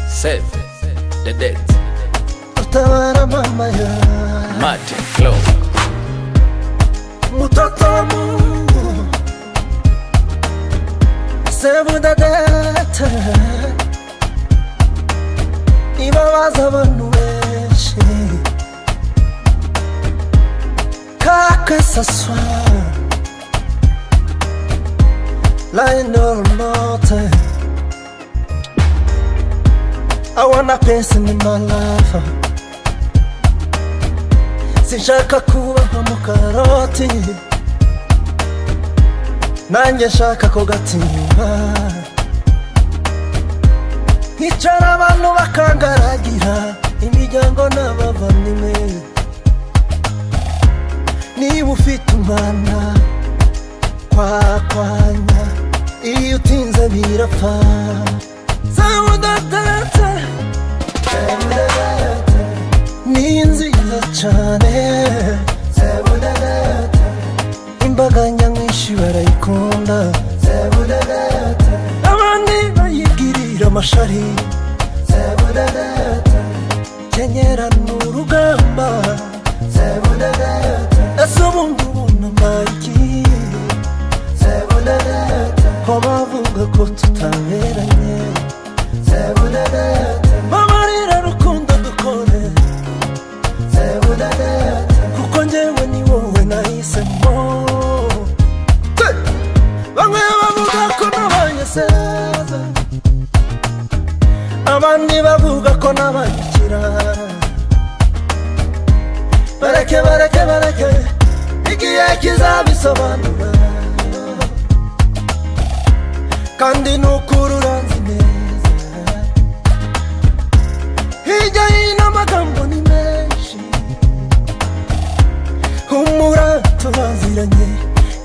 Seth, The Dead, Utabara mama ya Martin Flow, mtoto wa Mungu, semu dadata ibabaza abantu benshi kaka saswa Lionel Martin I wanna peace in my life sinshaka kuba nka mukaroti nanjye nshaka ko gatimba hicara abantu bakangaragira imiryango n'abavandimwe niba ufite umwana kwakwanya iyo utinze birapfa zawudatetse zawudatetse ni nziza cyane zebudadata imbaga nyamwinshi barayikunda zebudadata abandi bayibwirira amashari zebudadata kenyera ni urugamba zebudadata ese ubundi ubunamayiki zebudadata ko bavuga ko tutaberanye zebudadata bamarira rukundo dukore kuko njyewe ni wowe nahisemo Hey! bamwe bavuga ko nabanye seza abandi bavuga ko nabanyikira bareke bareke bareke igihe kizabisobanura kandi ni ukuri uranzi neza hirya hino amagambo ni menshi humura tubaziranye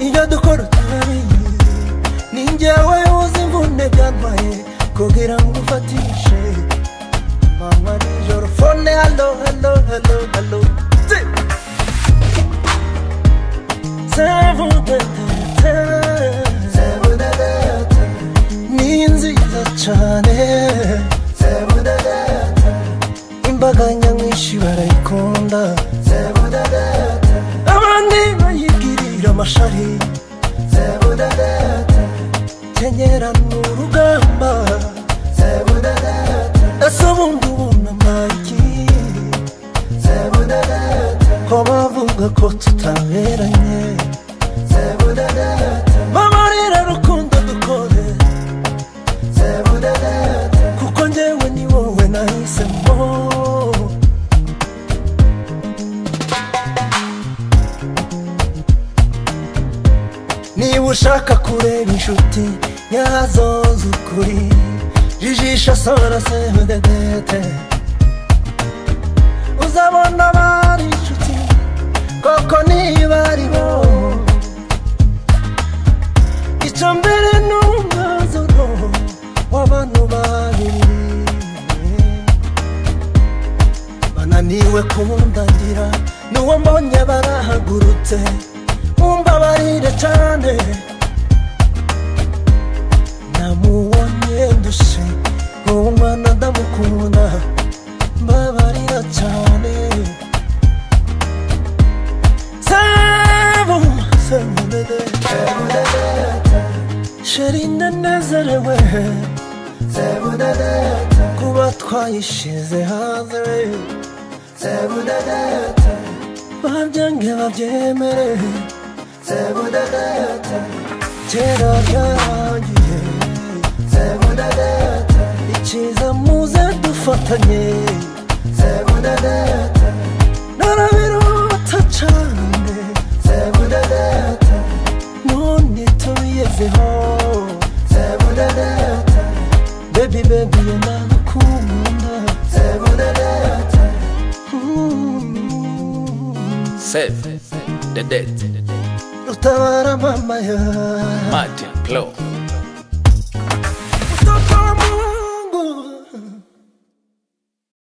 ibyo dukora turabizi ni njyewe uzi imvune byantwaye kugira ngo ufatishe mama nijoro fone halo halo halo halo Zi! Zebudadata. ni nziza cyane imbaga nyamwinshi barayikunda abandi bayibwirira amashari kenyera ni urugamba ese ubundi ubunamayiki ko bavuga ko tutaberanye bamarira rukundo dukore kuko njyewe ni wowe nahisemo niba ushaka kureba inshuti yazo z'ukuri jijisha sora semudedete uzabona bari inshuti koko niba ari bo icyo mbere ni umwanzuro w'abantu babiri bananiwe kundangira n'uwo mbonye barahagurutse umbabarire cyane namubonye ndushe uwo mwana ndamukunda mbabarira cyane Sebu, sebu dede. sheri ndanezerewe kuba twayishize hanze babyange babyemere kera byarangiye icyiza muze dufatanye narabirota cyane none tubigezeho bebi bebi yanagukunda Seth, The Dead, utabara mama ya Martin Flow.